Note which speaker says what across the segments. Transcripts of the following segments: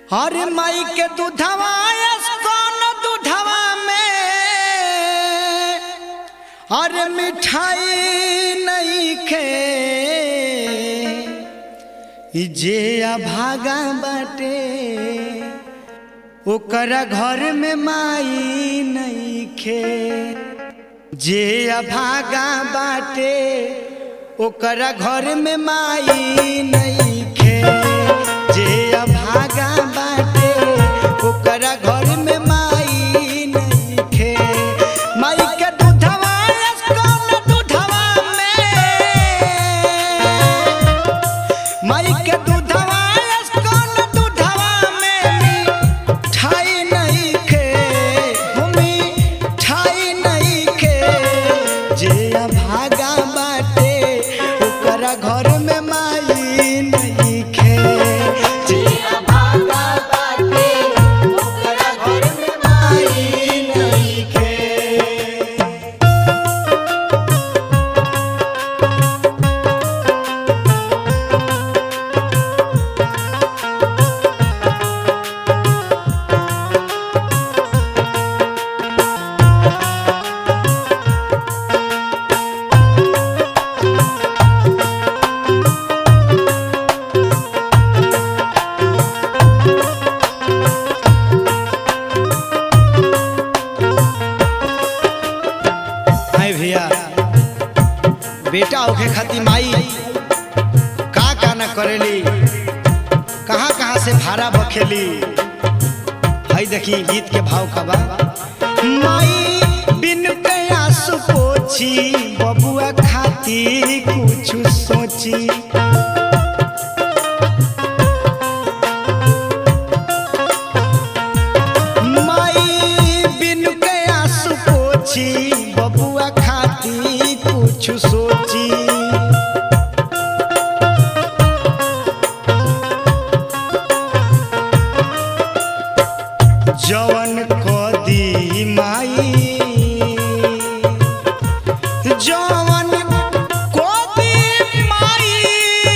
Speaker 1: हर माई के दूधवा कौन दूधवा में हर मिठाई नहीं खे ई जे अभागा बाटे ओकरा घर में माई नहीं खे जे अभागा बाटे ओकरा घर में माई नहीं खे जे अभागा बाटे ओकरा घर में माई नहीं खे माई के दूधवा कौन दूधवा में माई के दूधवा कौन दूधवा में मिठाई नहीं खे भूमि ठाई नहीं खे जे अभागा बाटे ओकरा घर में माई नहीं खे जे अभागा बाटे ओकरा घर में माई नहीं खे हाय भैया बेटा होके खातिर माई का का न करेली कहाँ कहाँ से भाड़ा बखेली हाय देखी गीत के भाव का बा माई बिन कयास पोछी बबुआ खातिर कुछ सोची माई बिन कयास पोछी बबुआ खाती कुछ सोची जवन कदी माई जवन कदी माई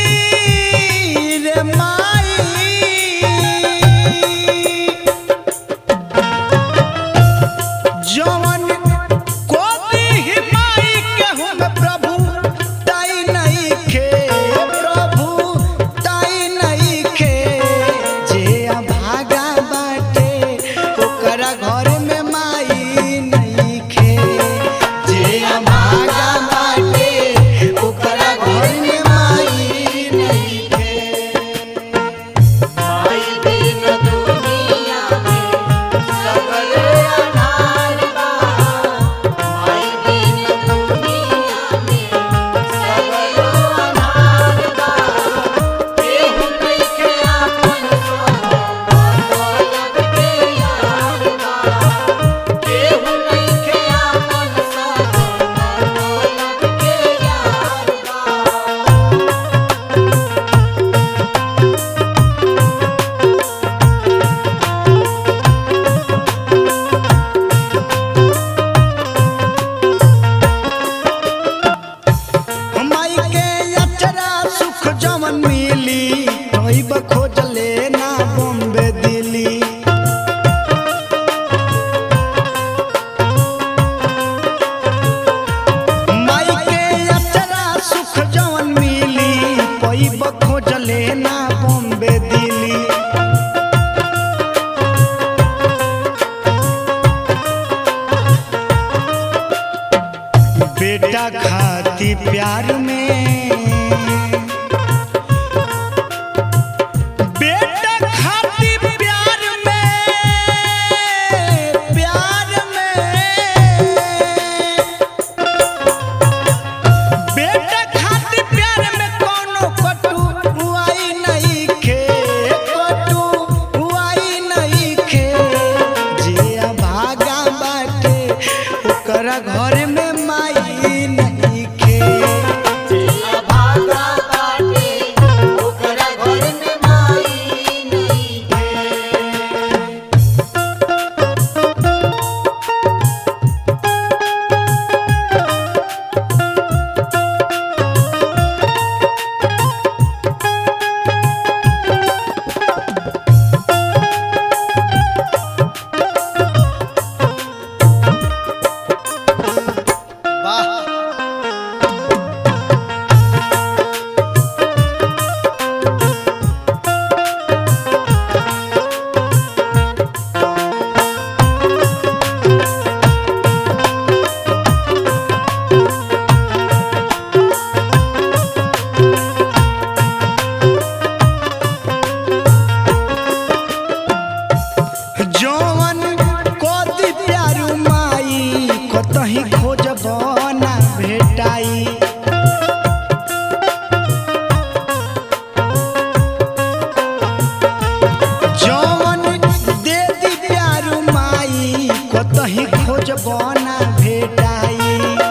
Speaker 1: खोजबना भेटाई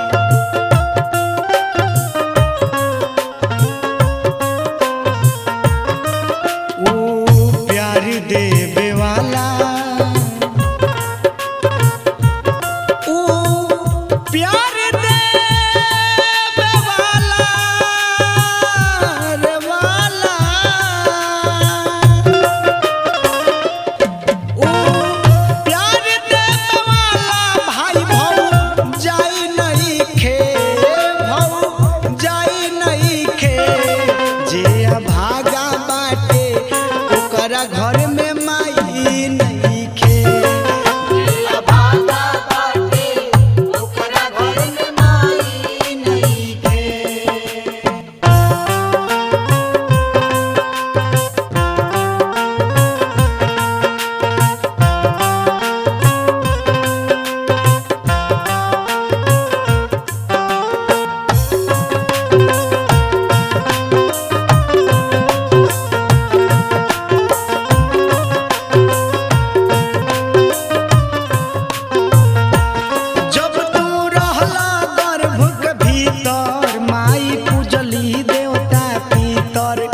Speaker 1: ओ प्यार देवे वाला ओ प्यार देवे वाला रे वाला ओ प्यार देवे वाला भाई भौ जाई नहीं खे भौ जाई नहीं खे जे भागा बाटे ओकरा घर में माई नहीं खे
Speaker 2: भागा बाटे ओकरा घर में माई नहीं खे
Speaker 1: जब तू रहला गर्भ के भीतर माई पूजली देवता पितर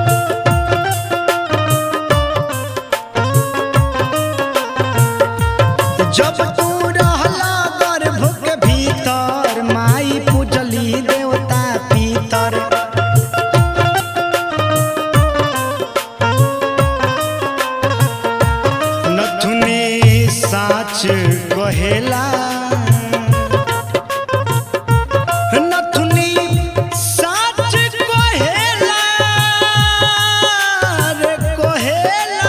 Speaker 1: जब तू रहला गर्भ के भीतर माई पूजली देवता पितर नथुनी साच कहेला नथुनी साच कहेला रे कहेला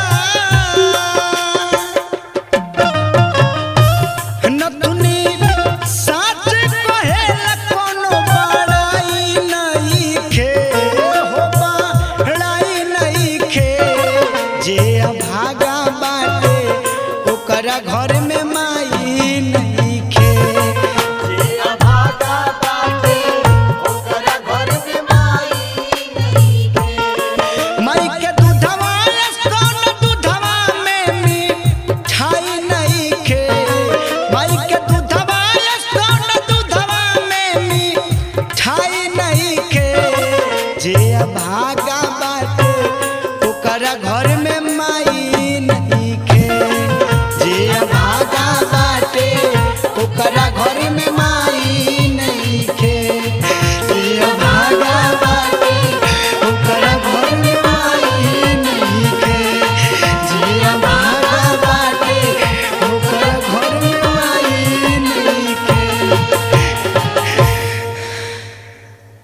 Speaker 1: नथुनी साच कहेला कोनो बड़ाई नहीं खे हो बड़ाई नहीं खे जे भागा बाटे ओकरा घर में माई नहीं खे
Speaker 2: जे भागा बाटे ओकरा घर में माई नहीं खे
Speaker 1: माई के दूधवा कौन दूधवा में मिठाई नहीं खे माई के दूधवा कौन दूधवा में मिठाई नहीं खे जे भागा